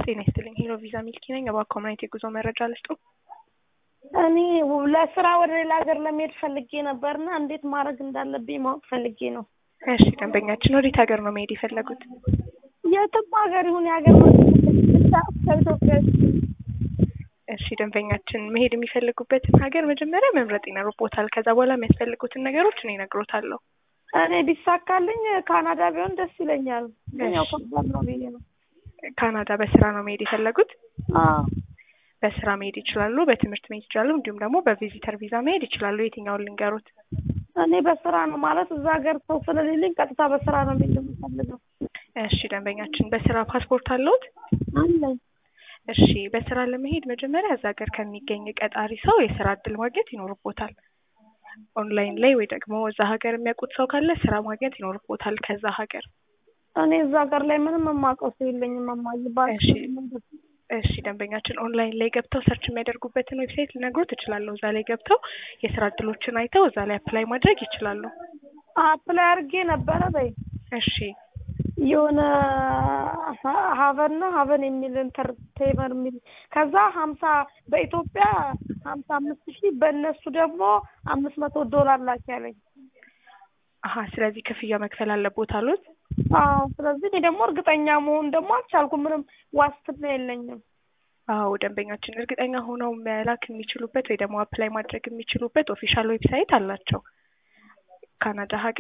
ጤና ይስጥልኝ ሄሎ ቪዛ ሚልኪ ነኝ። እባክዎ ምን አይነት የጉዞ መረጃ ልስጡ? እኔ ለስራ ወደ ሌላ ሀገር ለመሄድ ፈልጌ ነበርና እንዴት ማድረግ እንዳለብኝ ማወቅ ፈልጌ ነው። እሺ ደንበኛችን ወዴት ሀገር ነው መሄድ የፈለጉት? የትም ሀገር ይሁን የሀገር ብቻ ከኢትዮጵያ እሺ ደንበኛችን መሄድ የሚፈልጉበትን ሀገር መጀመሪያ መምረጥ ይኖርቦታል። ከዛ በኋላ የሚያስፈልጉትን ነገሮች እኔ እነግሮታለሁ። እኔ ቢሳካልኝ ካናዳ ቢሆን ደስ ይለኛል። ግን ያው ከባድ ነው ብዬ ነው። ካናዳ በስራ ነው መሄድ የፈለጉት? አዎ በስራ መሄድ ይችላሉ፣ በትምህርት መሄድ ይችላሉ፣ እንዲሁም ደግሞ በቪዚተር ቪዛ መሄድ ይችላሉ። የትኛውን ልንገሩት? እኔ በስራ ነው ማለት እዛ ሀገር ሰው ስለሌለኝ ቀጥታ በስራ ነው መሄድ የምፈልገው። እሺ ደንበኛችን በስራ ፓስፖርት አለዎት? አለኝ። እሺ በስራ ለመሄድ መጀመሪያ እዛ ሀገር ከሚገኝ ቀጣሪ ሰው የስራ እድል ማግኘት ይኖርቦታል። ኦንላይን ላይ ወይ ደግሞ እዛ ሀገር የሚያውቁት ሰው ካለ ስራ ማግኘት ይኖርቦታል ከዛ ሀገር። እኔ እዛ ሀገር ላይ ምንም የማውቀው ሰው የለኝም። እማዬ እሺ እሺ ደንበኛችን ኦንላይን ላይ ገብተው ሰርች የሚያደርጉበትን ዌብሳይት ልነግሮት እችላለሁ። እዛ ላይ ገብተው የስራ እድሎችን አይተው እዛ ላይ አፕላይ ማድረግ ይችላሉ። አፕላይ አድርጌ ነበረ በይ እሺ የሆነ ሀቨን ነው ሀቨን የሚል ኢንተርቴመር የሚል ከዛ ሀምሳ በኢትዮጵያ ሀምሳ አምስት ሺህ በእነሱ ደግሞ አምስት መቶ ዶላር ላክ ያለኝ። አሀ ስለዚህ ክፍያ መክፈል አለቦት አሉት? አዎ ስለዚህ እኔ ደግሞ እርግጠኛ መሆን ደግሞ አልቻልኩም። ምንም ዋስትና የለኝም። አዎ ደንበኛችን እርግጠኛ ሆነው መላክ የሚችሉበት ወይ ደግሞ አፕላይ ማድረግ የሚችሉበት ኦፊሻል ዌብሳይት አላቸው። ካናዳ ሀገር